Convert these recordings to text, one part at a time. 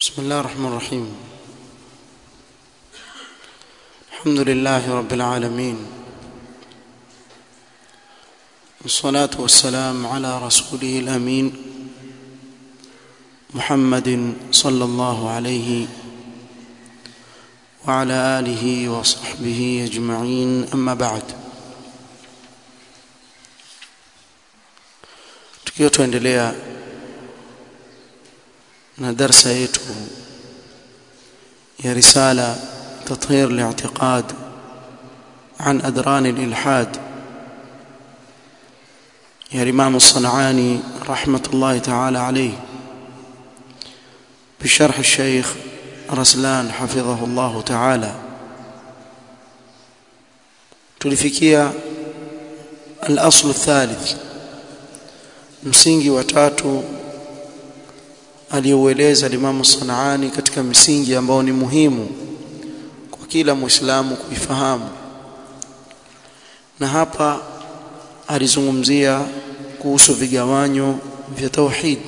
بسم الله الرحمن الرحيم الحمد لله رب العالمين والصلاة والسلام على رسوله الأمين محمد صلى الله عليه وعلى آله وصحبه أجمعين أما بعد tukiwa tuendelea na darsa yetu ya risala تطهير الاعتقاد عن أدران الإلحاد يا الإمام الصنعاني رحمة الله تعالى عليه بشرح الشيخ رسلان حفظه الله تعالى tulifikia الأصل الثالث msingi wa tatu aliyoueleza Imam Sanaani katika misingi ambao ni muhimu kwa kila Muislamu kuifahamu na hapa alizungumzia kuhusu vigawanyo vya tauhid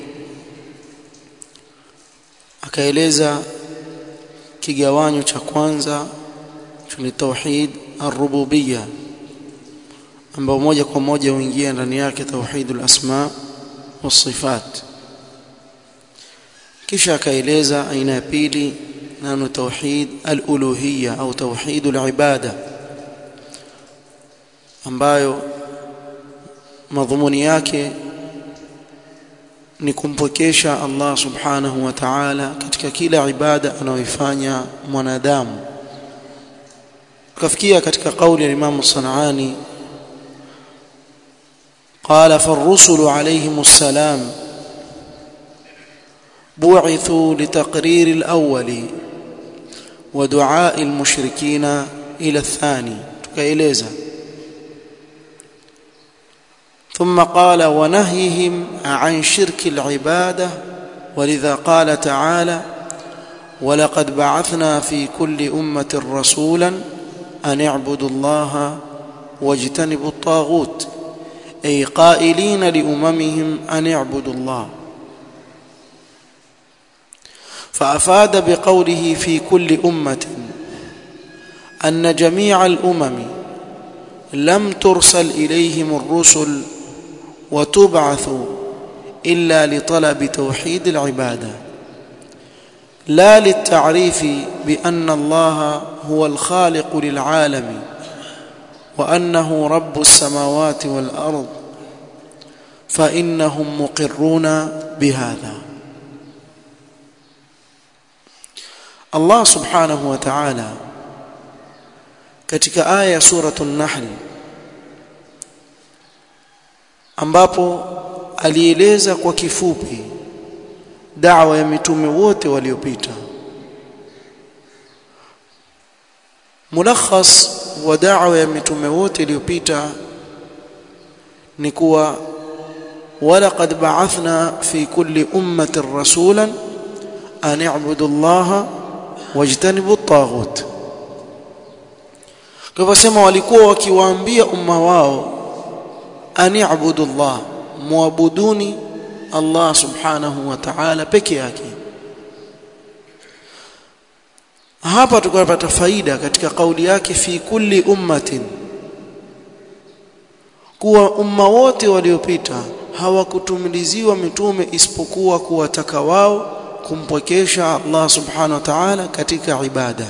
akaeleza kigawanyo cha kwanza ni tauhid ar-rububiyya ambao moja kwa moja huingia ndani yake tauhidul asma was-sifat kisha akaeleza aina ya pili nano tauhid al-uluhiyya au tauhidul ibada ambayo madhumuni yake ni kumpokesha Allah subhanahu wa ta'ala katika kila ibada anayoifanya mwanadamu kafikia katika kauli ya Imam Sanaani قال فالرسل عليهم السلام بعثوا لتقرير الأول ودعاء المشركين إلى الثاني تكايلeza ثم قال ونهيهم عن شرك العبادة ولذا قال تعالى ولقد بعثنا في كل أمة رسولا أن اعبدوا الله واجتنبوا الطاغوت أي قائلين لأممهم أن اعبدوا الله فأفاد بقوله في كل أمة أن جميع الأمم لم ترسل إليهم الرسل وتبعث إلا لطلب توحيد العبادة لا للتعريف بأن الله هو الخالق للعالم وأنه رب السماوات والأرض فإنهم مقرون بهذا Allah subhanahu wa ta'ala katika aya ya suratul nahl ambapo alieleza kwa kifupi da'wa ya mitume wote waliopita mulakhas wa da'wa ya mitume wote iliyopita ni kuwa walaqad ba'athna fi kulli ummatin rasulan an i'budu allaha wajtanibu at-taghut kwa sema walikuwa wakiwaambia umma wao ani'budu Allah muabuduni Allah subhanahu wa ta'ala peke yake hapa tukapata faida katika kauli yake fi kulli ummatin kuwa umma wote waliopita hawakutumiliziwa mitume isipokuwa kuwataka wao kumpwekesha Allah subhanahu wa ta'ala katika ibada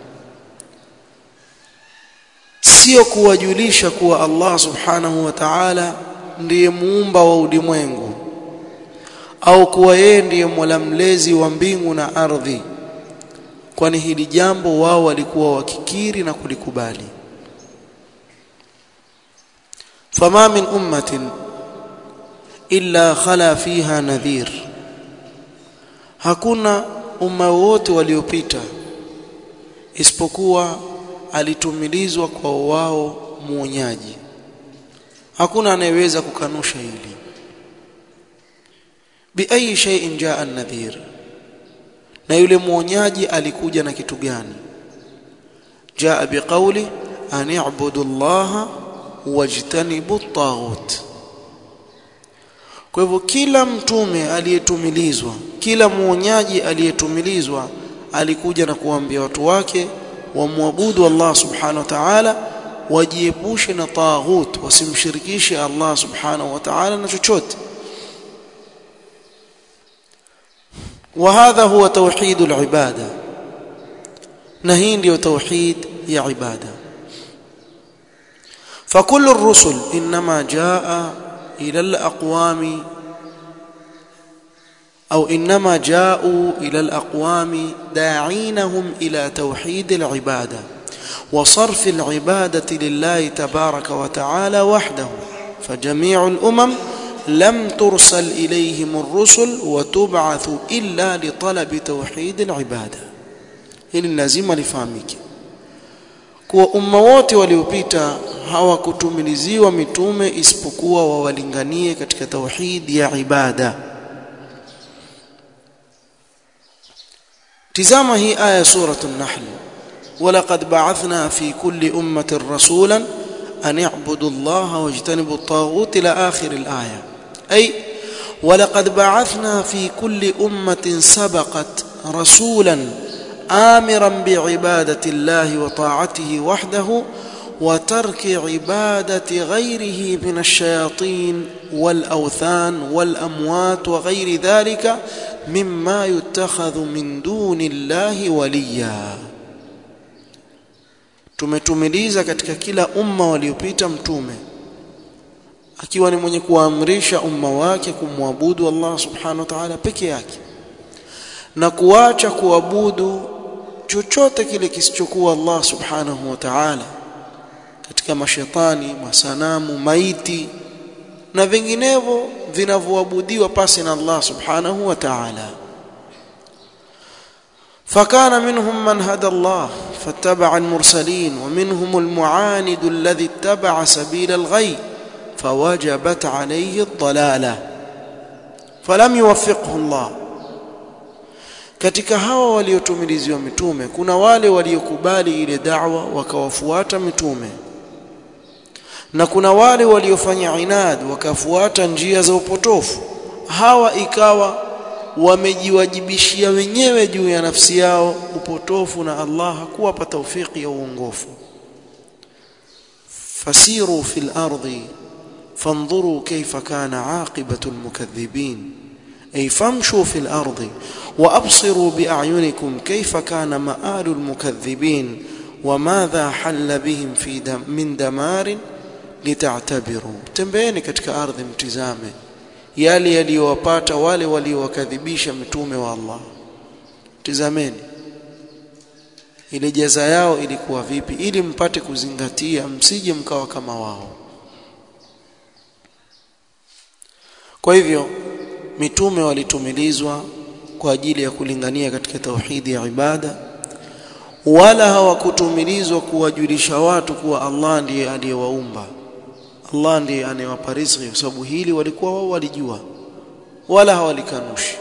sio kuwajulisha kuwa Allah subhanahu wa ta'ala ndiye muumba wa ulimwengu au kuwa yeye ndiye mola mlezi wa mbingu na ardhi kwani hili jambo wao walikuwa wakikiri na kulikubali fama min ummatin illa khala fiha nadhir hakuna umma wote waliopita isipokuwa alitumilizwa kwa wao muonyaji hakuna anayeweza kukanusha hili bi ayi shay'in jaa an-nadhir na yule muonyaji alikuja na kitu gani jaa biqauli an i'budu allaha wajtanibu at-taghut kwa hivyo kila mtume aliyetumilizwa kila muonyaji aliyetumilizwa alikuja na kuambia watu wake wamwabudu Allah subhanahu wa ta'ala wajiepushe na taghut wasimshirikishe Allah subhanahu wa ta'ala na chochote وهذا هو توحيد العباده نهي ndio توحيد يا عباده فكل الرسل انما جاء الى الاقوام او انما جاءوا الى الاقوام داعينهم الى توحيد العباده وصرف العباده لله تبارك وتعالى وحده فجميع الامم لم ترسل اليهم الرسل وتبعث الا لطلب توحيد العباده hili lazima lifahamike kuwa umma wote waliopita hawakutumiliziwa mitume isipokuwa wawalinganie katika tauhid ya ibada tizama hii aya suratu an-nahl ولقد بعثنا في كل أمة رسولا أن يعبدوا الله واجتنبوا الطاغوت إلى آخر الآية أي ولقد بعثنا في كل أمة سبقت رسولا آمرا بعبادة الله وطاعته وحده وترك عبادة غيره من الشياطين والأوثان والأموات وغير ذلك مما يتخذ من دون الله وليا tumetumiliza katika kila umma waliopita mtume akiwa ni mwenye kuamrisha umma wake kumwabudu Allah subhanahu wa ta'ala peke yake na kuacha kuabudu chochote kile kisichokuwa Allah subhanahu wa ta'ala katika mashetani masanamu maiti na vinginevyo vinavyoabudiwa pasi na Allah subhanahu wa ta'ala فكان منهم من هدى الله فاتبع المرسلين ومنهم المعاند الذي اتبع سبيل الغي فوجبت عليه الضلاله فلم يوفقه الله katika hawa waliotumiliziwa mitume kuna wale waliokubali ile da'wa wakawafuata mitume na kuna wale waliofanya inad wakafuata njia za upotofu hawa ikawa wamejiwajibishia wenyewe juu ya nafsi yao upotofu na Allah hakuwapa taufiki ya uongofu fasiru fil ardi fanzuru kayfa kana aqibatu almukaththibin ay famshu fil ardi وابصروا باعينكم كيف كان مآل المكذبين وماذا حل بهم في دم من دمار لتعتبروا tembeeni katika ardhi mtizame yale yaliyowapata wale waliowakadhibisha mitume wa Allah tizameni ile jaza yao ilikuwa vipi ili mpate kuzingatia msije mkawa kama wao kwa hivyo mitume walitumilizwa kwa ajili ya kulingania katika tauhidi ya ibada wala hawakutumilizwa kuwajulisha watu kuwa Allah ndiye aliyewaumba Allah ndiye anayewapa riziki kwa sababu hili walikuwa wao walijua wala hawalikanushi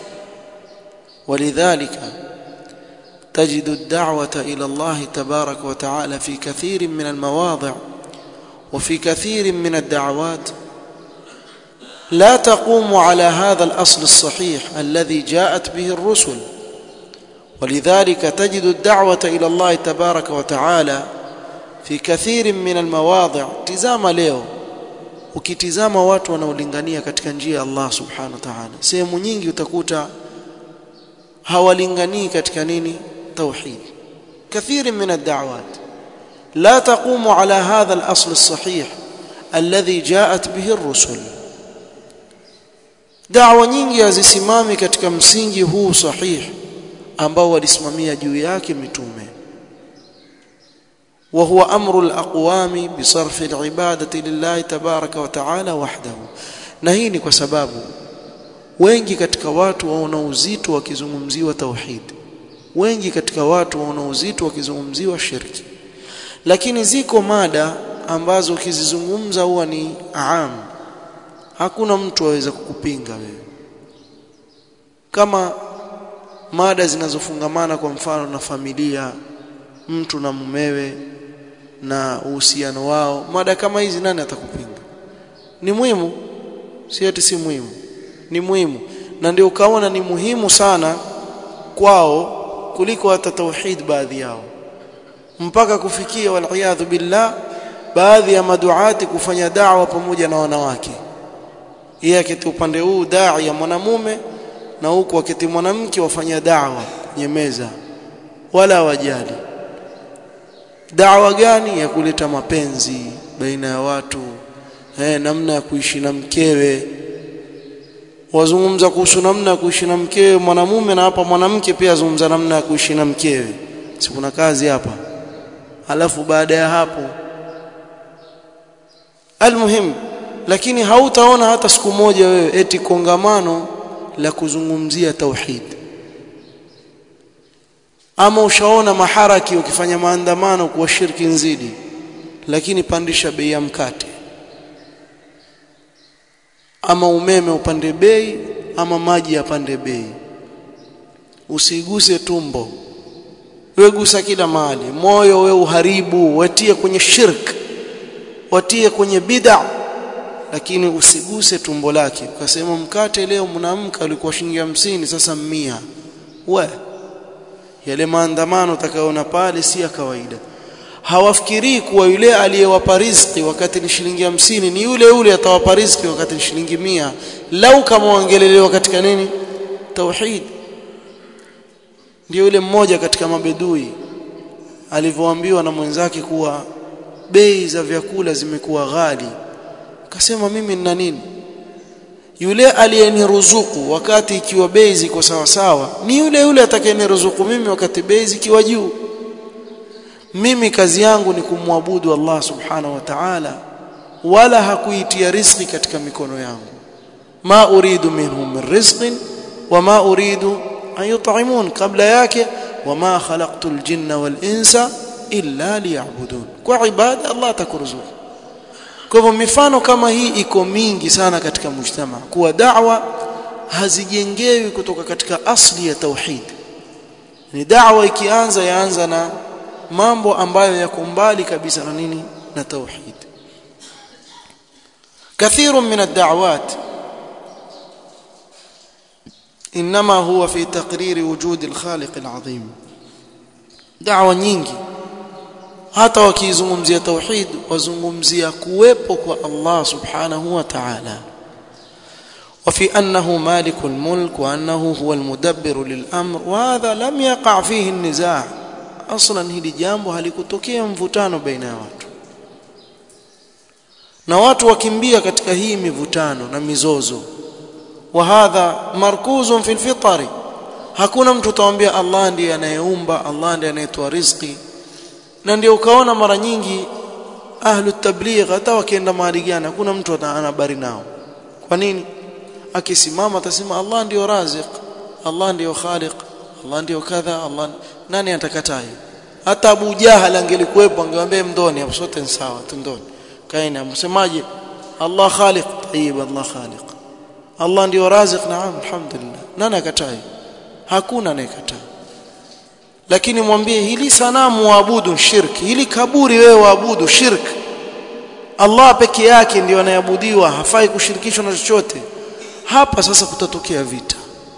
ولذلك تجد الدعوة إلى الله تبارك وتعالى في كثير من المواضع وفي كثير من الدعوات لا تقوم على هذا الأصل الصحيح الذي جاءت به الرسل ولذلك تجد الدعوة إلى الله تبارك وتعالى في كثير من المواضع تزام leo ukitizama watu wanaolingania katika njia ya Allah subhanahu wa ta'ala sehemu nyingi utakuta hawalinganii katika nini tauhid كثير من الدعوات لا تقوم على هذا الأصل الصحيح الذي جاءت به الرسل da'wa nyingi hazisimami katika msingi huu sahihi ambao walisimamia juu yake mitume وهو أمر الأقوام بصرف العبادة لله تبارك وتعالى وحده na hii ni kwa sababu wengi katika watu waona uzito wakizungumziwa tauhid wengi katika watu waona uzito wakizungumziwa shirki lakini ziko mada ambazo ukizizungumza huwa ni aam hakuna mtu aweza kukupinga wewe kama mada zinazofungamana kwa mfano na familia mtu na mumewe na uhusiano wao mada kama hizi nani atakupinga ni muhimu si eti si muhimu ni muhimu na ndio ukaona ni muhimu sana kwao kuliko hata tauhid baadhi yao mpaka kufikia waliyadhu billah baadhi ya maduati kufanya da'wa pamoja na wanawake yeye akiti upande huu dai ya mwanamume na huku akiti mwanamke wafanya da'wa kwenye meza wala wajali da'wa gani ya kuleta mapenzi baina ya watu eh namna ya kuishi na mkewe wazungumza kuhusu namna ya kuishi na mkewe mwanamume na hapa mwanamke pia azungumza namna ya kuishi na mkewe si kuna kazi hapa alafu baada ya hapo almuhim lakini hautaona hata siku moja wewe eti kongamano la kuzungumzia tauhid ama ushaona maharaki ukifanya maandamano kwa shirki nzidi lakini pandisha bei ya mkate ama umeme upande bei ama maji yapande bei usiguse tumbo wewe gusa kila mahali moyo wewe uharibu watie kwenye shirk watie kwenye bid'a lakini usiguse tumbo lake ukasema mkate leo mnaamka ulikuwa shilingi hamsini sasa mia we yale maandamano utakayoona pale si ya kawaida hawafikirii kuwa yule aliyewapa riziki wakati ni shilingi hamsini ni yule yule atawapa riziki wakati ni shilingi mia lau kama wangelelewa katika nini tauhid ndio yule mmoja katika mabedui alivyoambiwa na mwenzake kuwa bei za vyakula zimekuwa ghali akasema mimi nina nini yule aliyeniruzuku wakati ikiwa bei ziko sawa sawa ni yule yule atakayeniruzuku mimi wakati bei zikiwa juu mimi kazi yangu ni kumwabudu Allah subhanahu wa ta'ala wala hakuitia riziki katika mikono yangu ma uridu minhum min rizqin wama uridu an yut'imun kabla yake wama khalaqtul jinna wal insa illa liya'budun kwa ibada Allah atakuruzuku kwa hivyo mifano kama hii iko mingi sana katika mujtama kuwa da'wa hazijengewi kutoka katika asli ya tauhid ni da'wa ikianza yaanza na mambo ambayo yako mbali kabisa na nini na tauhid كثير من الدعوات انما هو في تقرير وجود الخالق العظيم دعوه nyingi hata wakizungumzia tauhid wazungumzia kuwepo kwa Allah subhanahu wa ta'ala وفي أنه مالك الملك وأنه هو المدبر للأمر وهذا لم يقع فيه النزاع أصلا hili jambo halikutokea mvutano baina ya watu na watu wakimbia katika hii mivutano na mizozo wa hadha markuzun fil fitri hakuna mtu utaambia Allah ndiye anayeumba Allah ndiye anayetoa riziki na ndio ukaona mara nyingi ahlu tabligh hata wakienda mahali gani hakuna mtu ana habari nao kwa nini akisimama atasema Allah ndiyo razik Allah ndiyo khaliq Allah ndiyo kadha Allah nani atakataa hata Abu Jahal angelikuwepo angemwambia mdoni hapo sote ni sawa tundoni kaini amsemaje Allah khaliq tayyib Allah khaliq Allah ndiyo razik naam alhamdulillah nani akatai hakuna anayekataa lakini mwambie hili sanamu waabudu shirk hili kaburi wewe waabudu shirk Allah peke yake ndiyo anayeabudiwa hafai kushirikishwa na chochote hapa sasa kutatokea vita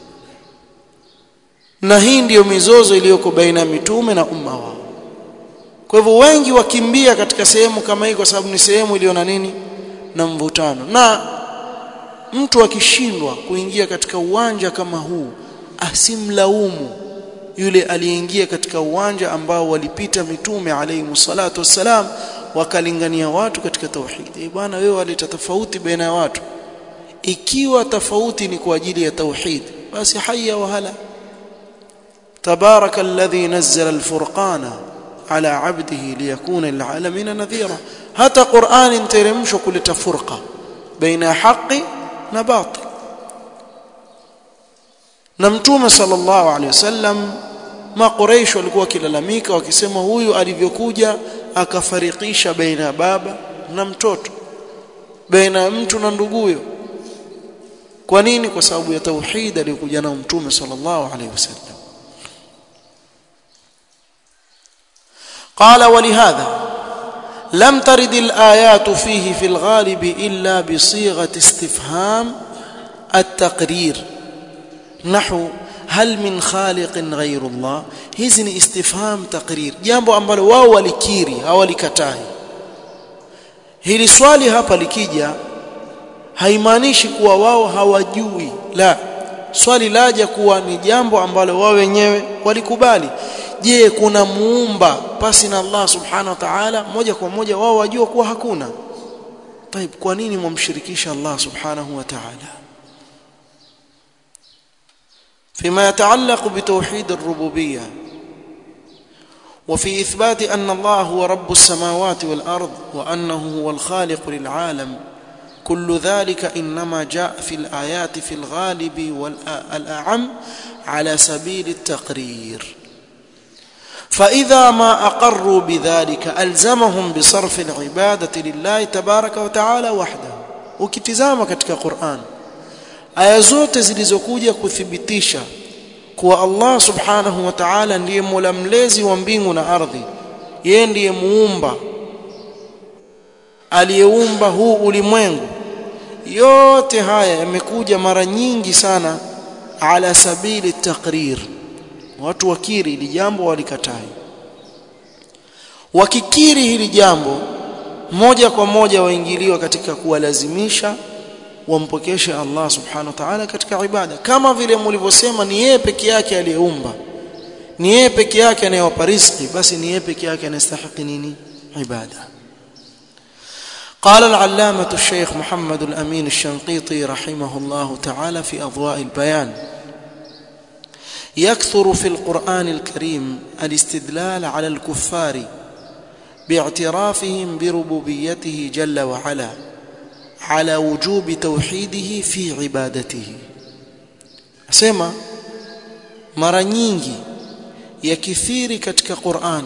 na hii ndiyo mizozo iliyoko baina ya mitume na umma wao kwa hivyo wengi wakimbia katika sehemu kama hii kwa sababu ni sehemu iliyo na nini na mvutano na mtu akishindwa kuingia katika uwanja kama huu asimlaumu yule aliyeingia katika uwanja ambao walipita mitume alayhi salatu wassalam wakalingania watu katika tauhid eh bwana wewe waleta tofauti baina ya watu ikiwa tofauti ni kwa ajili ya tauhid basi haya wa hala تبارك الذي نزل الفرقان على عبده ليكون للعالمين نذيرا حتى قرآن ترمش كل تفرقة بين حق وباطل نمتوم صلى الله عليه وسلم ما قريش walikuwa kilalamika wakisema huyu alivyokuja akafarikisha baina baba na mtoto baina mtu na nduguyo kwa nini kwa sababu ya tauhid aliyokuja nao mtume sallallahu alaihi wasallam قال ولهذا لم ترد الآيات فيه في الغالب إلا بصيغة استفهام التقرير nahu hal min khaliqin ghayru Allah hizi ni istifham taqrir jambo ambalo wao walikiri hawalikatai hili swali hapa likija haimaanishi kuwa wao hawajui la swali laja kuwa ni jambo ambalo wao wenyewe walikubali je kuna muumba pasi na Allah subhanahu wa ta'ala moja kwa moja wao wajua kuwa hakuna طيب kwa nini mumshirikisha Allah subhanahu wa ta'ala فيما يتعلق بتوحيد الربوبيه وفي اثبات ان الله هو رب السماوات والارض وانه هو الخالق للعالم كل ذلك انما جاء في الايات في الغالب والاعم على سبيل التقرير فاذا ما اقروا بذلك الزمهم بصرف العباده لله تبارك وتعالى وحده ukitizama katika Qur'an aya zote zilizokuja kuthibitisha kuwa Allah subhanahu wa ta'ala ndiye mola mlezi wa mbingu na ardhi yeye ndiye muumba aliyeumba huu ulimwengu yote haya yamekuja mara nyingi sana ala sabili taqrir watu wakiri hili jambo walikatai wakikiri hili jambo moja kwa moja waingiliwa katika kuwalazimisha wampokeshe Allah subhanahu wa ta'ala katika ibada kama vile mlivyosema ni yeye peke yake aliyeumba ni yeye peke yake anayewapa riziki basi ni yeye peke yake anastahili nini ibada قال العلامة الشيخ محمد الأمين الشنقيطي رحمه الله تعالى في أضواء البيان يكثر في القرآن الكريم الاستدلال على الكفار باعترافهم بربوبيته جل وعلا على وجوب توحيده في عبادته asema mara nyingi yakithiri katika Qur'an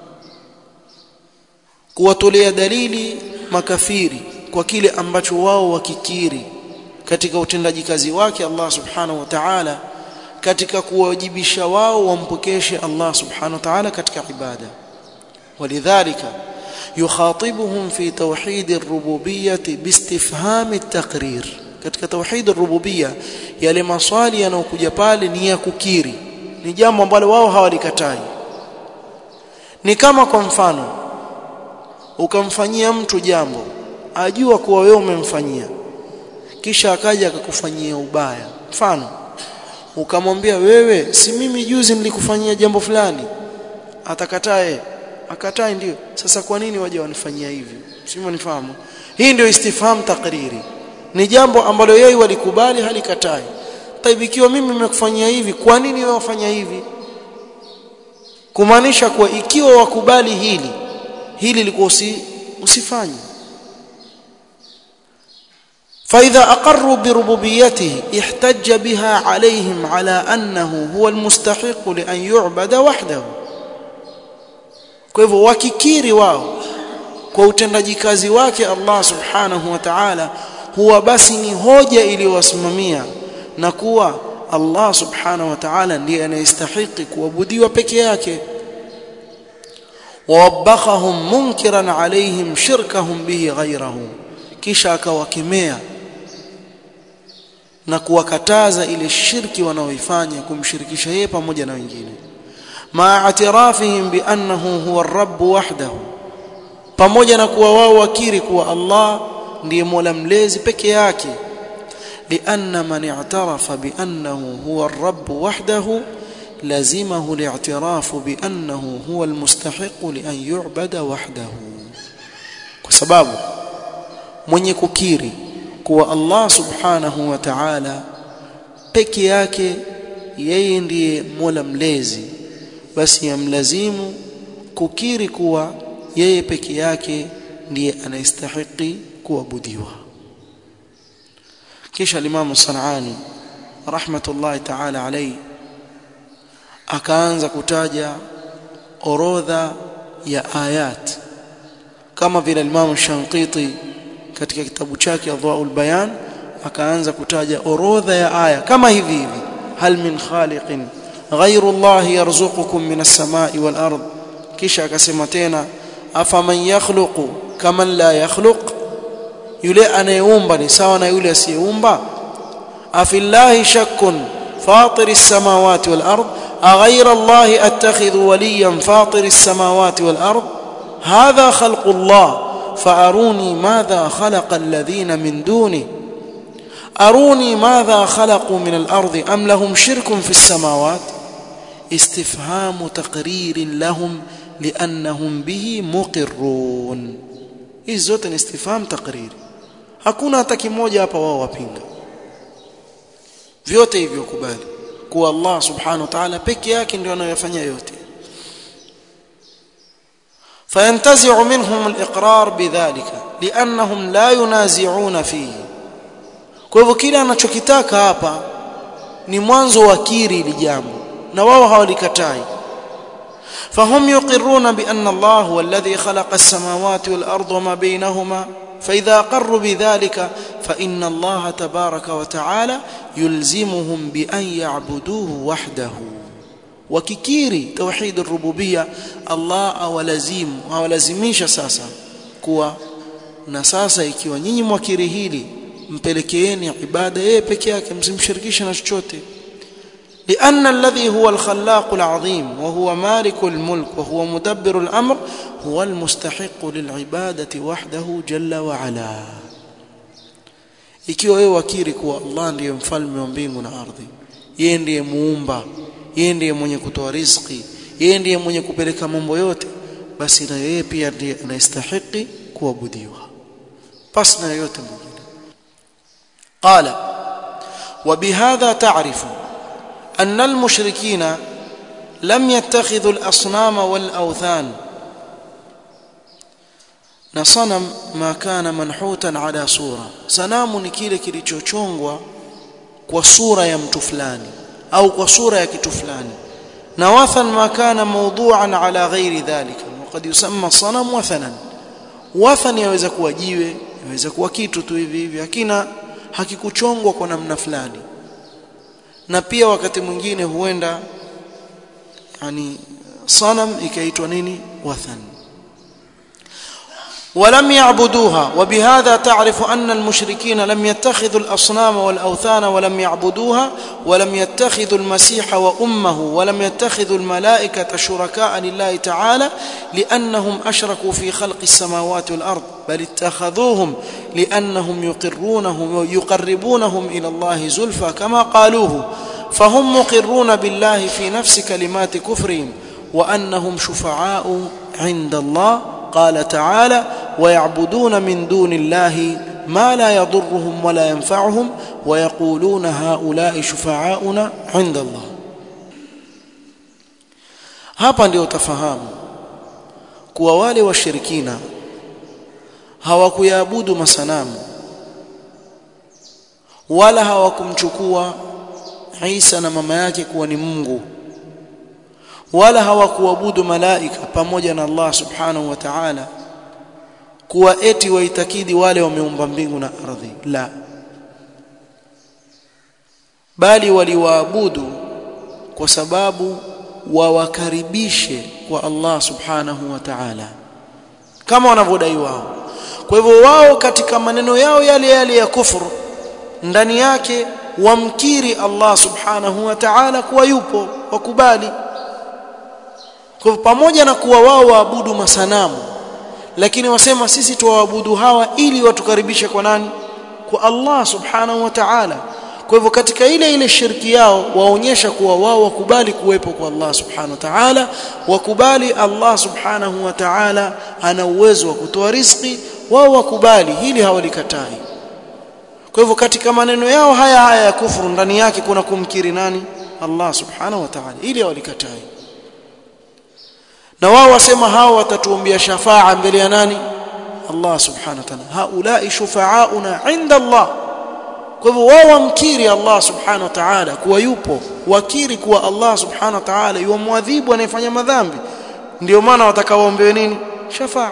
kuwatolea dalili makafiri kwa kile ambacho wao wakikiri katika utendaji kazi wake Allah subhanahu wa ta'ala katika kuwajibisha wao wampokeshe Allah subhanahu wa ta'ala katika ibada walidhalika يخاطبهم في توحيد الربوبيه باستفهام التقرير katika tauhid ar-rububiyya yale maswali yanayokuja pale ni ya kukiri ni jambo ambalo wao hawalikatai ni kama kwa mfano ukamfanyia mtu jambo ajua kuwa wewe umemfanyia kisha akaja akakufanyia ubaya mfano ukamwambia wewe si mimi juzi nilikufanyia jambo fulani atakatae akatai ndio sasa kwa nini waje wanifanyia hivi sio nifahamu hii ndio istifham takriri ni jambo ambalo yeye walikubali halikatai taibi ikiwa mimi nimekufanyia hivi kwa nini wewe wafanya hivi kumaanisha kuwa ikiwa wakubali hili hili liko usi, usifanye فإذا أقروا بربوبيته احتج بها عليهم على أنه هو المستحق لأن يعبد وحده kwa hivyo wakikiri wao kwa utendaji kazi wake Allah subhanahu wa ta'ala huwa basi ni hoja iliyowasimamia na kuwa Allah subhanahu wa ta'ala ndiye anayestahili kuabudiwa peke yake wawabakhahum munkiran alaihim shirkahum bihi ghayrahu kisha akawakemea na kuwakataza ile shirki wanaoifanya kumshirikisha yeye pamoja na wengine مع اعترافهم بانه هو الرب وحده pamoja na kuwa wao wakiri kuwa Allah ndiye Mola mlezi peke yake لان من اعترف بانه هو الرب وحده لزمه الاعتراف بانه هو المستحق لان يعبد وحده kwa sababu mwenye kukiri kuwa Allah subhanahu wa ta'ala peke yake yeye ndiye Mola mlezi basi yamlazimu kukiri kuwa yeye peke yake ndiye anayestahili kuabudiwa kisha Imam Sanani rahmatullahi ta'ala alayhi akaanza kutaja orodha ya ayat kama vile Imam Shanqiti katika kitabu chake Adwaul Bayan akaanza kutaja orodha ya aya kama hivi hivi hal min khaliqin غير الله يرزقكم من السماء والارض kisha akasema tena afaman yakhluqu kaman la yakhluq yule anayeumba ni sawa na yule asiyeumba afillahi shakkun فاطر السماوات والأرض أغير الله أتخذ وليا فاطر السماوات والأرض هذا خلق الله فأروني ماذا خلق الذين من دونه أروني ماذا خلقوا من الأرض أم لهم شرك في السماوات استفهام تقرير لهم لأنهم به مقرون hizi zote ni istifham taqriri hakuna hata kimoja hapa wao wapinga vyote hivyo kubali kuwa Allah subhanahu wa ta'ala peke yake ndio anayofanya yote فينتزع منهم الإقرار بذلك لأنهم لا ينازعون فيه kwa hivyo kile anachokitaka hapa ni mwanzo wa kiri ili jambo na wao hawalikatai فهم يقرون بأن الله هو الذي خلق السماوات والأرض وما بينهما فإذا أقروا بذلك فإن الله تبارك وتعالى يلزمهم بأن يعبدوه وحده wakikiri tauhid rububia Allah awalazimu awalazimisha sasa kuwa na sasa ikiwa nyinyi mwakiri hili mpelekeeni ibada yeye peke yake msimshirikishe na chochote لأن الذي هو الخلاق العظيم وهو مالك الملك وهو مدبر الأمر هو المستحق للعبادة وحده جل وعلا ikiwa wewe wakiri kuwa Allah ndiye mfalme wa mbingu na ardhi yeye ndiye muumba yeye ndiye mwenye kutoa riziki yeye ndiye mwenye kupeleka mambo yote basi na yeye pia ndiye anastahili kuabudiwa basi na yote mwingine qala وبهذا تعرف أن المشركين لم يتخذوا الأصنام والأوثان na sanam ma kana manhutan ala sura sanamu ni kile kilichochongwa kwa sura ya mtu fulani au kwa sura ya kitu fulani na wathan ma kana mawdu'an ala ghairi dhalika وقد يسمى الصنم وثنا wathan yaweza kuwa jiwe yaweza kuwa kitu tu hivi hivi hakina hakikuchongwa kwa namna fulani na pia wakati mwingine huenda yani sanam ikaitwa nini wathan ولم يعبدوها وبهذا تعرف أن المشركين لم يتخذوا الأصنام والأوثان ولم يعبدوها ولم يتخذوا المسيح وأمه ولم يتخذوا الملائكة شركاء لله تعالى لأنهم أشركوا في خلق السماوات والأرض بل اتخذوهم لأنهم يقرونهم ويقربونهم إلى الله زلفى كما قالوه فهم مقرون بالله في نفس كلمات كفرهم وأنهم شفعاء عند الله قال تعالى ويعبدون من دون الله ما لا يضرهم ولا ينفعهم ويقولون هؤلاء شفعاؤنا عند الله hapa ndio utafahamu kuwa wale washirikina hawakuyaabudu masanamu wala hawakumchukua Isa na mama yake kuwa ni Mungu wala hawakuabudu malaika pamoja na Allah subhanahu wa ta'ala kuwa eti waitakidi wale wameumba mbingu na ardhi la bali waliwaabudu kwa sababu wawakaribishe kwa Allah subhanahu wa ta'ala kama wanavyodai wao kwa hivyo wao katika maneno yao yale yale ya kufuru ndani yake wamkiri Allah subhanahu wa ta'ala kuwa yupo wakubali kwa pamoja na kuwa wao waabudu masanamu lakini wasema sisi tuwaabudu hawa ili watukaribishe kwa nani kwa Allah subhanahu wa ta'ala kwa hivyo katika ile ile shirki yao waonyesha kuwa wao wakubali kuwepo kwa Allah subhanahu wa ta'ala wakubali Allah subhanahu wa ta'ala ana uwezo wa kutoa riziki wao wakubali hili hawalikatai kwa hivyo katika maneno yao haya haya ya kufuru ndani yake kuna kumkiri nani Allah subhanahu wa ta'ala ili hawalikatai na wao wasema hao watatuombea shafaa mbele ya nani Allah subhanahu wa ta'ala haulai shufaauna inda Allah kwa hivyo wao wamkiri Allah subhanahu wa ta'ala kuwa yupo wakiri kuwa Allah subhanahu wa ta'ala yuamwadhibu anayefanya madhambi ndio maana watakaoombewe nini shafaa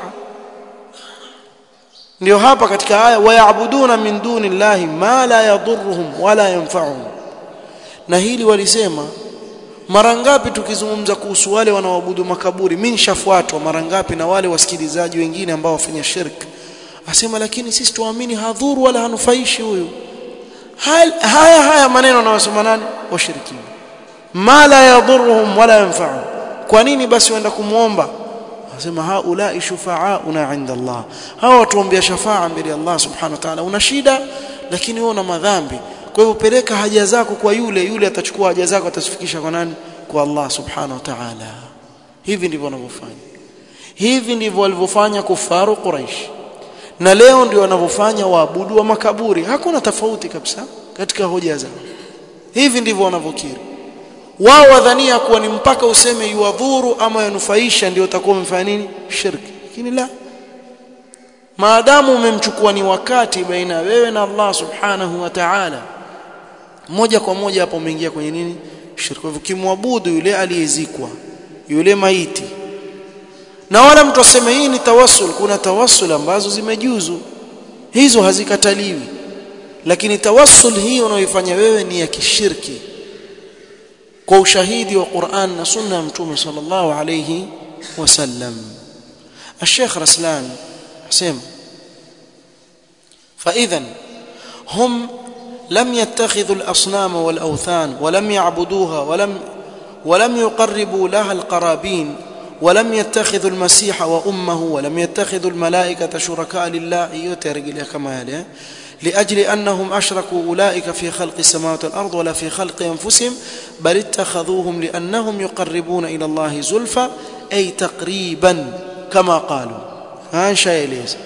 ndio hapa katika aya wayabuduna min duni llahi ma la yadhurruhum wala yanfa'uhum na hili walisema mara ngapi tukizungumza kuhusu wale wanaoabudu makaburi mimi nishafuatwa mara ngapi na wale wasikilizaji wengine ambao wafanya shirk asema lakini sisi tuamini hadhuru wala hanufaishi huyu haya haya maneno anayosema nani washirikina ma la yadhurruhum wala yanfa'uhum kwa nini basi waenda kumuomba anasema haulai shufa'auna 'inda Allah hawa watuombea shafaa mbele ya Allah subhanahu wa ta'ala una shida lakini wewe una madhambi kwa hivyo peleka haja zako kwa yule yule atachukua haja zako atazifikisha kwa nani kwa Allah subhanahu wa ta'ala hivi ndivyo wanavyofanya hivi ndivyo walivyofanya kufaru quraish na leo ndio wanavyofanya waabudu wa makaburi hakuna tofauti kabisa katika hoja zao hivi ndivyo wanavyokiri wao wadhania kuwa ni mpaka useme yuwadhuru ama yanufaisha ndio utakuwa umefanya nini shirki lakini la maadamu umemchukua ni wakati baina wewe na Allah subhanahu wa ta'ala moja kwa moja hapo umeingia kwenye nini shirki kwa hivyo kimwabudu yule aliyezikwa yule maiti na wala mtu aseme hii ni tawassul kuna tawassul ambazo zimejuzu hizo hazikataliwi lakini tawassul hii unaoifanya wewe ni ya kishirki kwa ushahidi wa Qur'an na sunna ya mtume sallallahu alayhi wasallam الشيخ رسلان حسين فاذا هم لم يتخذوا الاصنام والاوثان ولم يعبدوها ولم ولم يقربوا لها القرابين ولم يتخذوا المسيح وامه ولم يتخذوا الملائكه شركاء لله يترجل كما يلي لاجل انهم اشركوا اولئك في خلق السماوات والارض ولا في خلق انفسهم بل اتخذوهم لانهم يقربون الى الله زلفى اي تقريبا كما قالوا ها شيء ليس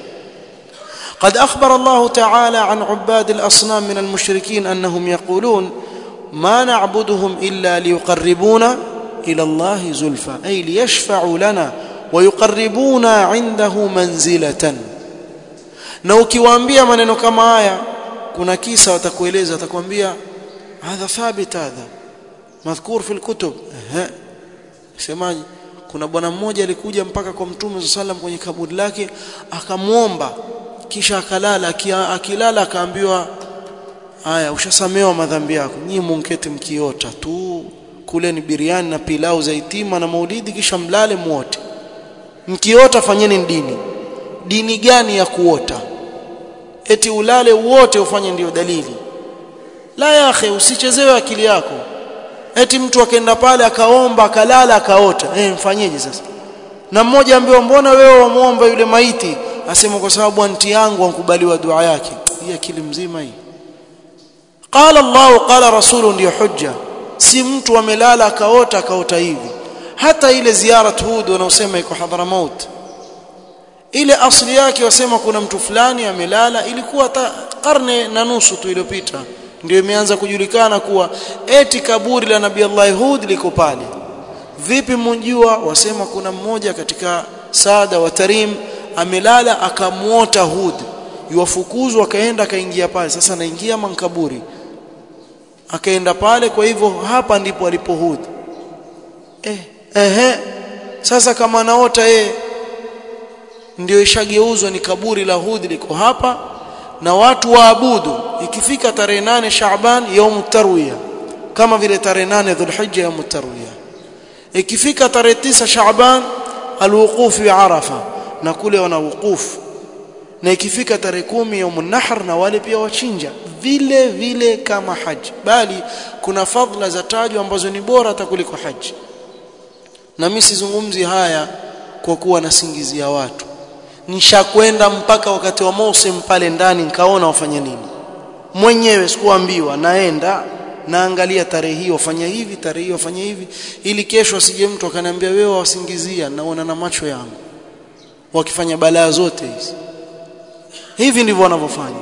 قد اخبر الله تعالى عن عباد الاصنام من المشركين انهم يقولون ما نعبدهم الا ليقربونا الى الله زلفى اي ليشفعوا لنا ويقربونا عنده منزله na ukiwaambia maneno kama haya kuna kisa watakueleza watakwambia hadha thabit hadha madhkur fi alkutub ehe semaje kuna bwana mmoja alikuja mpaka kwa mtume sallam kwenye kaburi lake akamwomba kisha akalala akilala akaambiwa haya ushasamewa madhambi yako nyinyi munkete mkiota tu kule ni biriani na pilau za itima na maulidi kisha mlale muote mkiota fanyeni dini dini gani ya kuota eti ulale wote ufanye ndiyo dalili la ya akhi usichezewe akili yako eti mtu akaenda pale akaomba akalala akaota eh mfanyeje sasa na mmoja ambaye mbona wewe wamuomba yule maiti asema kwa sababu anti yangu ankubaliwa dua yake hii akili mzima hii qala Allah qala rasulu ndiyo hujja si mtu amelala akaota akaota hivi hata ile ziara Hud wanaosema iko Hadramaut ile asli yake wasema kuna mtu fulani amelala ilikuwa ta karne na nusu tu iliyopita ndio imeanza kujulikana kuwa eti kaburi la Nabii Allah Hud liko pale vipi mjua wasema kuna mmoja katika saada wa Tarim amelala akamuota Hud yuwafukuzwa akaenda akaingia pale sasa anaingia mankaburi akaenda pale kwa hivyo hapa ndipo alipo Hud eh ehe sasa kama anaota yeye ndio ishageuzwa ni kaburi la Hud liko hapa na watu waabudu ikifika tarehe nane Shaaban yaum tarwiya kama vile tarehe nane Dhulhijja yaum tarwiya ikifika tarehe tisa Shaaban alwuquf bi Arafa na kule wana wuqufu na ikifika tarehe kumi yaum nahr na wale pia wachinja vile vile kama haji bali kuna fadhila za tajwa ambazo ni bora hata kuliko haji na mimi sizungumzi haya kwa kuwa nasingizia watu nishakwenda mpaka wakati wa Musim pale ndani nikaona wafanya nini mwenyewe sikuambiwa naenda naangalia tarehe hii wafanya hivi tarehe hii wafanya hivi ili kesho asije mtu akaniambia wewe wasingizia naona na macho yangu wakifanya balaa zote hizi hivi ndivyo wanavyofanya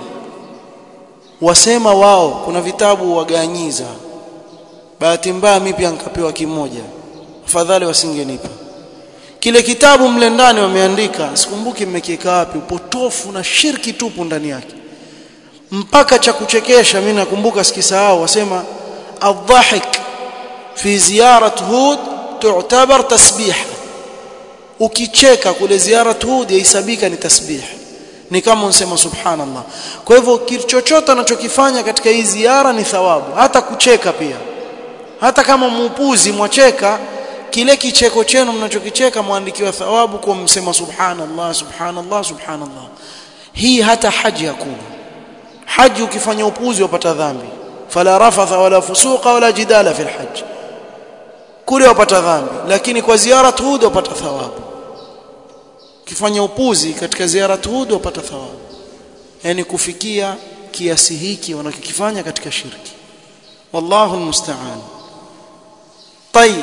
wasema wao kuna vitabu waganyiza bahati mbaya mimi pia nikapewa kimoja afadhali wasingenipa kile kitabu mle ndani wameandika sikumbuki mmekiweka wapi upotofu na shirki tupu ndani yake mpaka cha kuchekesha mimi nakumbuka sikisahau wasema adhahik fi ziyarat hud tu'tabar tasbih ukicheka kule ziyarat hud yahesabika ni tasbih ni kama unsema subhanallah kwa hivyo chochote anachokifanya katika hii ziara ni thawabu hata kucheka pia hata kama muupuzi mwacheka kile kicheko chenu mnachokicheka muandikiwa thawabu kwa msema subhanallah subhanallah subhanallah hii hata haji hakuna haji ukifanya upuzi wapata dhambi fala rafatha wala fusuqa wala jidala fil hajj kule wapata dhambi lakini kwa ziara Hud wapata thawabu ukifanya upuzi katika ziara Hud wapata thawabu yani kufikia kiasi hiki wanachokifanya katika shirki wallahu almusta'an طيب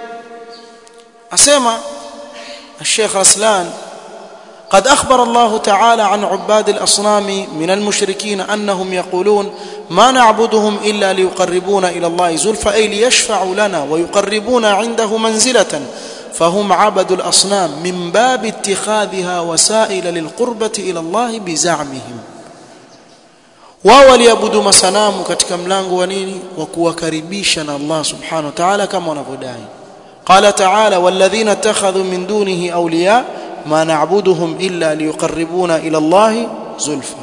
اسمع الشيخ رسلان قد أخبر الله تعالى عن عباد الأصنام من المشركين أنهم يقولون ما نعبدهم إلا ليقربونا إلى الله زلفى أي ليشفعوا لنا ويقربونا عنده منزلة فهم عبدوا الأصنام من باب اتخاذها وسائل للقربة إلى الله بزعمهم wao waliabudu masanamu katika mlango wa nini wa kuwakaribisha na Allah subhanahu wa ta'ala kama wanavyodai qala ta'ala walladhina ittakhadhu min dunihi awliya ma na'buduhum illa liyuqarribuna ila Allah zulfa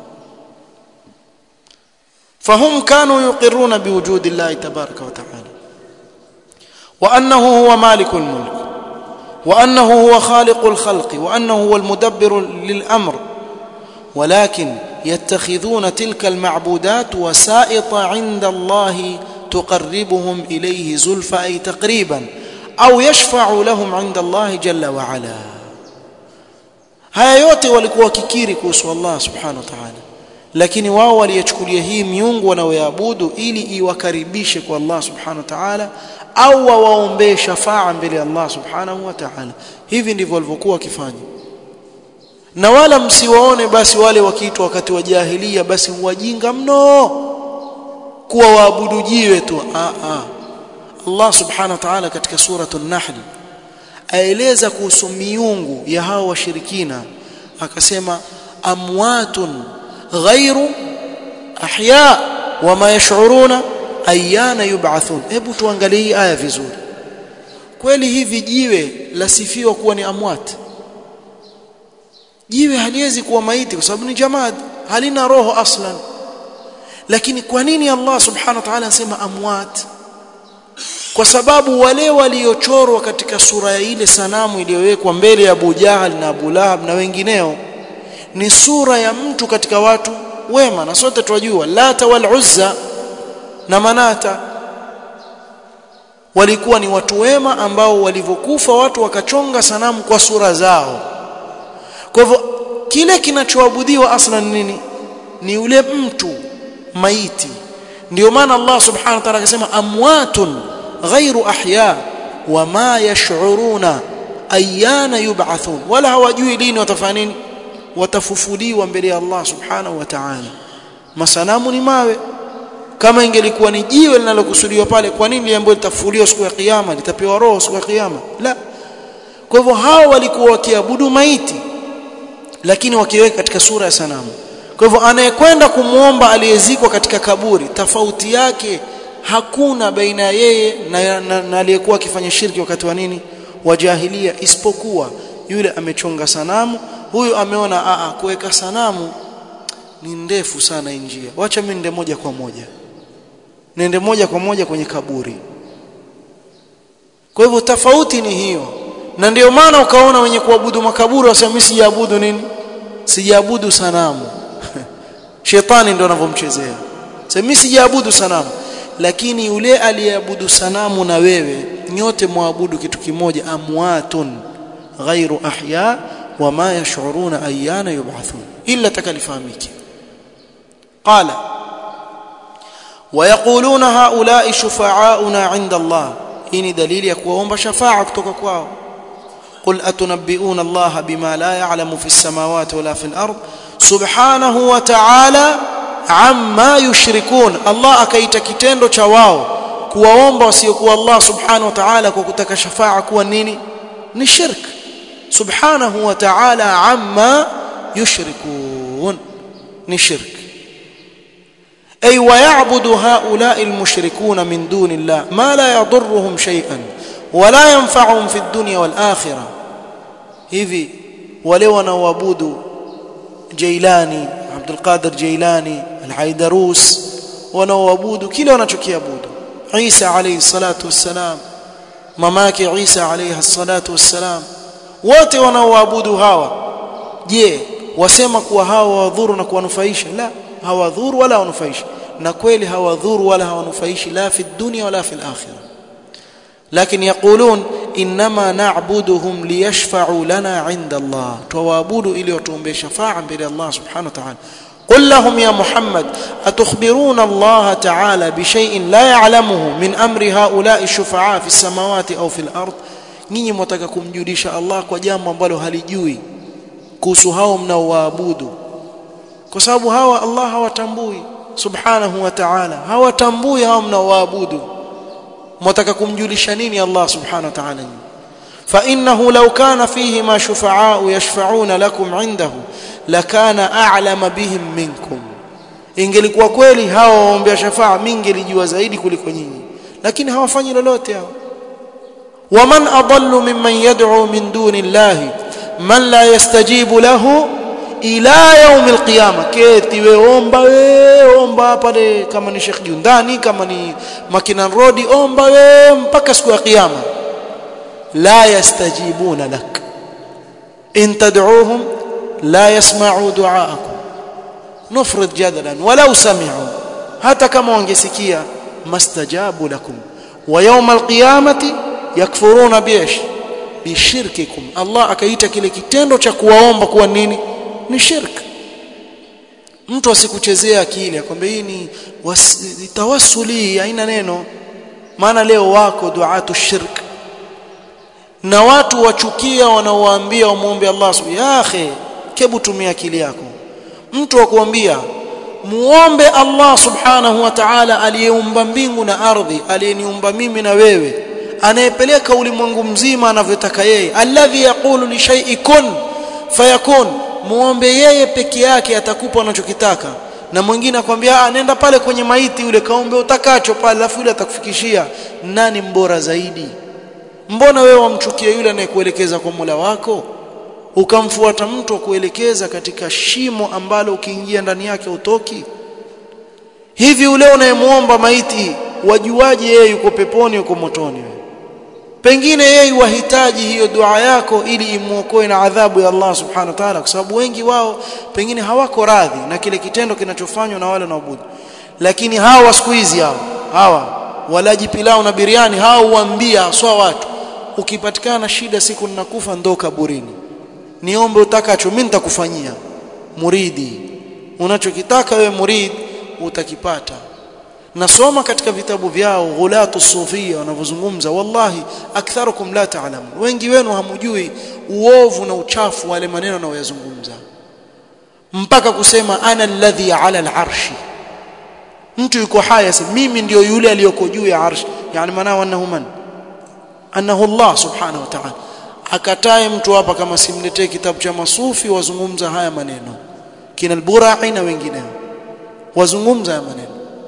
فهم كانوا يقرون بوجود الله تبارك وتعالى وانه هو مالك الملك وانه هو خالق الخلق وانه هو المدبر للامر ولكن يتخذون تلك المعبودات وسائط عند الله تقربهم اليه زلفى اي تقريبا au yashfa'u lahum 'inda Allah jalla wa ala haya yote walikuwa wakikiri kuhusu Allah subhanahu wa ta'ala lakini wao waliyachukulia hii miungu wanaoyaabudu ili iwakaribishe kwa Allah subhanahu wa ta'ala au wawaombee shafaa mbele ya Allah subhanahu wa ta'ala hivi ndivyo walivyokuwa wakifanya na wala msiwaone basi wale wakiitwa wakati wa jahilia basi wajinga mno kuwa waabudu jiwe tu a a Allah subhanahu wa ta'ala katika suratul nahl aeleza kuhusu miungu ya hao washirikina akasema amwatun ghairu ahya wama yash'uruna ayana yub'athun hebu tuangalie hii aya vizuri kweli hivi jiwe lasifiwa kuwa ni amwat jiwe haliwezi kuwa maiti kwa sababu ni jamad halina roho aslan lakini kwa nini Allah subhanahu wa ta'ala anasema amwat kwa sababu wale waliochorwa katika sura ya ile sanamu iliyowekwa mbele ya Abu Jahal na Abu Lahab na wengineo ni sura ya mtu katika watu wema na sote tunajua Lata wal Uzza na Manata walikuwa ni watu wema ambao walivyokufa watu wakachonga sanamu kwa sura zao kwa hivyo kile kinachoabudiwa aslan nini ni ule mtu maiti ndio maana Allah subhanahu wa ta'ala akasema amwatun ghairu ahya wama yash'uruna ayana yub'athun wala hawajui lini watafanya nini watafufuliwa mbele ya Allah subhanahu wa ta'ala masanamu ni mawe kama ingelikuwa ni jiwe linalokusudiwa pale kwa nini liambiwa litafufuliwa siku ya kiyama litapewa roho siku ya kiyama la kwa hivyo hao walikuwa wakiabudu maiti lakini wakiweka katika sura ya sanamu kwa hivyo anayekwenda kumwomba aliyezikwa katika kaburi tofauti yake hakuna baina yeye na, na, na aliyekuwa akifanya shirki wakati wa nini wa jahilia isipokuwa yule amechonga sanamu huyu ameona a kuweka sanamu ni ndefu sana njia wacha mimi nende moja kwa moja nende moja kwa moja kwenye kaburi kwa hivyo tofauti ni hiyo na ndio maana ukaona wenye kuabudu makaburi wasema mimi sijaabudu nini sijaabudu sanamu shetani ndio anavyomchezea sasa mimi sijaabudu sanamu lakini yule aliyeabudu sanamu na wewe nyote muabudu kitu kimoja amwatun ghairu ahya wama yash'uruna ayyana yub'athun illa takalifahamiki qala ويقولون هؤلاء شفعاؤنا عند الله ini dalili ya kuomba shafa'a kutoka kwao قل اتنبئون الله بما لا يعلم في السماوات ولا في الارض سبحانه وتعالى amma yushrikun Allah akaita kitendo cha wao kuwaomba wasiokuwa Allah subhanahu wa ta'ala kwa kutaka shafaa kuwa nini ni shirk subhanahu wa ta'ala amma yushrikun ni shirk ay wa ya'budu ha'ula'i al-mushrikun min duni Allah ma la yadurruhum shay'an wa la yanfa'uhum fi ad-dunya wal akhirah hivi wale wanaoabudu Jailani Abdul Qadir Jailani Al-Haidarus wanaoabudu kile wanachokiabudu Isa alayhi salatu wassalam mamake Isa alayhi salatu wassalam wote wanaoabudu hawa je wasema kuwa hawa wadhuru na kuwanufaisha la hawadhuru wala hawanufaishi na kweli hawadhuru wala hawanufaishi la fi dunya wala fi al-akhirah lakini yaqulun inma na'buduhum liyashfa'u lana 'inda Allah tuwaabudu ili watuombe shafa'a mbele Allah subhanahu wa ta'ala قل لهم يا محمد أتخبرون الله تعالى بشيء لا يعلمه من أمر هؤلاء الشفعاء في السماوات أو في الأرض nyinyi mwataka kumjulisha Allah kwa jambo ambalo halijui kuhusu hao mnaowaabudu kwa sababu hawa Allah hawatambui subhanahu wa ta'ala hawatambui hao mnaowaabudu mwataka kumjulisha nini Allah subhanahu wa ta'ala فإنه لو كان فيهما شفعاء يشفعون لكم عنده لكان أعلم بهم منكم ingelikuwa kweli hawa waombea shafaa mingelijua zaidi kuliko nyinyi lakini hawafanyi lolote hao waman adallu mimman yad'u min duni llahi man la yastajibu lahu ila yaum alqiyama keti we omba we omba pale kama ni Sheikh Jundani kama ni Makinan Road omba we mpaka siku ya kiyama la yastajibuna lak in tad'uuhum la yasma'u du'aakum nufrid jadalan walau sami'u hata kama wangesikia mastajabu lakum wa yawm alqiyamati yakfuruna biish bishirkikum Allah akaita kile kitendo cha kuwaomba kuwa nini ni shirk mtu asikuchezea akili akwambia hii ni tawassuli haina neno maana leo wako duatu shirk na watu wachukia wanaowaambia wamuombe Allah ya akhi kebu tumia akili yako mtu akuambia muombe Allah subhanahu wa ta'ala aliyeumba mbingu na ardhi aliyeniumba mimi na wewe anayepeleka ulimwengu mzima anavyotaka yeye alladhi yaqulu li shay'in kun fayakun muombe yeye peke yake atakupa unachokitaka na mwingine akwambia nenda pale kwenye maiti yule kaombe utakacho pale alafu yule atakufikishia nani mbora zaidi mbona wewe wamchukia yule anayekuelekeza kwa Mola wako ukamfuata mtu kuelekeza katika shimo ambalo ukiingia ndani yake utoki hivi ule unayemuomba maiti wajuaje yeye yuko peponi yuko motoni wewe pengine yeye wahitaji hiyo dua yako ili imuokoe na adhabu ya Allah subhanahu wa ta'ala kwa sababu wengi wao pengine hawako radhi na kile kitendo kinachofanywa na wale wanaoabudu lakini hawa siku hizi hao hawa walaji pilau na biriani hao huambia swa watu ukipatikana shida siku ninakufa ndo kaburini niombe utakacho mimi nitakufanyia muridi unachokitaka wewe murid utakipata nasoma katika vitabu vyao ghulatu sufia wanavyozungumza wallahi aktharukum la ta'lamun wengi wenu hamujui uovu na uchafu wale maneno wanayoyazungumza mpaka kusema ana alladhi ala al'arshi mtu yuko haya mimi ndio yule aliyoko juu ya arshi yani maana annahu man annahu Allah subhanahu wa ta'ala akatae mtu hapa kama simletee kitabu cha masufi wazungumza haya maneno kina al-burai na wengineo wazungumza haya maneno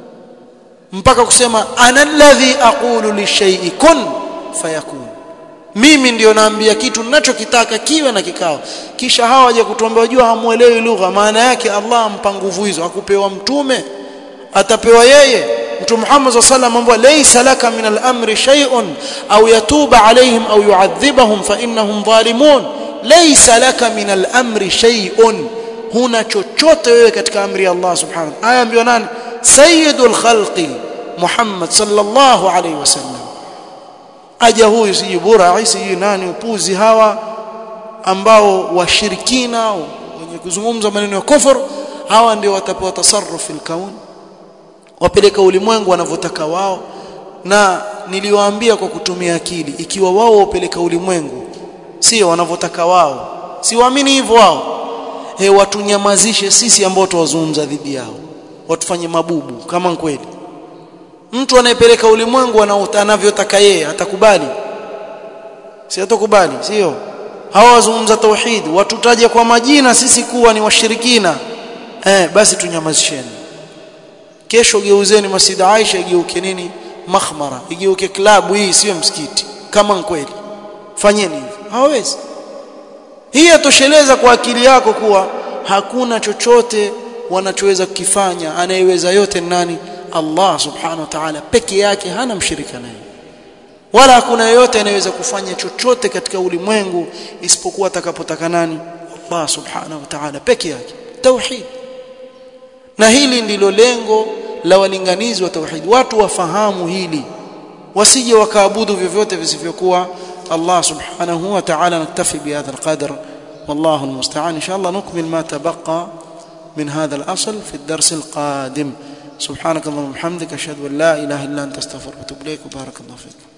mpaka kusema ana alladhi aqulu lishay'i kun fayakun mimi ndio naambia kitu ninachokitaka kiwe na kikao kisha hawa waje kutuambia wajua hamuelewi lugha maana yake Allah ampa nguvu hizo akupewa mtume atapewa yeye mtume Muhammad sallallahu alayhi wasallam laysa laka min al-amri shay'un aw yatuba alayhim aw yu'adhibahum fa innahum zalimun laysa laka min al-amri shay'un huna chochote wewe katika amri ya Allah subhanahu wa ta'ala aya ambiwa nani sayyidul khalqi Muhammad sallallahu alayhi wasallam aja huyu siji bora siji nani upuzi hawa ambao washirikina wenye kuzungumza maneno ya kufur hawa ndio watapewa tasarruf fil kaun wapeleka ulimwengu wanavyotaka wao na niliwaambia kwa kutumia akili ikiwa wao wapeleka ulimwengu sio wanavyotaka wao si waamini hivyo wao he watunyamazishe sisi ambao tuwazungumza dhidi yao watufanye mabubu kama kweli mtu anayepeleka ulimwengu anavyotaka yeye atakubali si atakubali sio hawa wazungumza tauhid watutaje kwa majina sisi kuwa ni washirikina eh basi tunyamazisheni kesho geuzeni Masjid Aisha igeuke nini makhmara igeuke klabu hii sio msikiti kama kweli fanyeni hivyo hawezi hii yatosheleza kwa akili yako kuwa hakuna chochote wanachoweza kukifanya anayeweza yote nani Allah subhanahu wa ta'ala peke yake hana mshirika naye wala hakuna yeyote anayeweza kufanya chochote katika ulimwengu isipokuwa atakapotaka nani Allah subhanahu wa ta'ala peke yake tauhid na hili ndilo lengo la walinganizi wa tauhid watu wafahamu hili wasije wakaabudu vyovyote visivyokuwa Allah subhanahu wa ta'ala naktafi bihadha alqadr والله المستعان إن شاء الله نكمل ما تبقى من هذا الأصل في الدرس القادم سبحانك اللهم وبحمدك أشهد أن لا إله إلا أنت أستغفرك وأتوب إليك وبارك الله فيك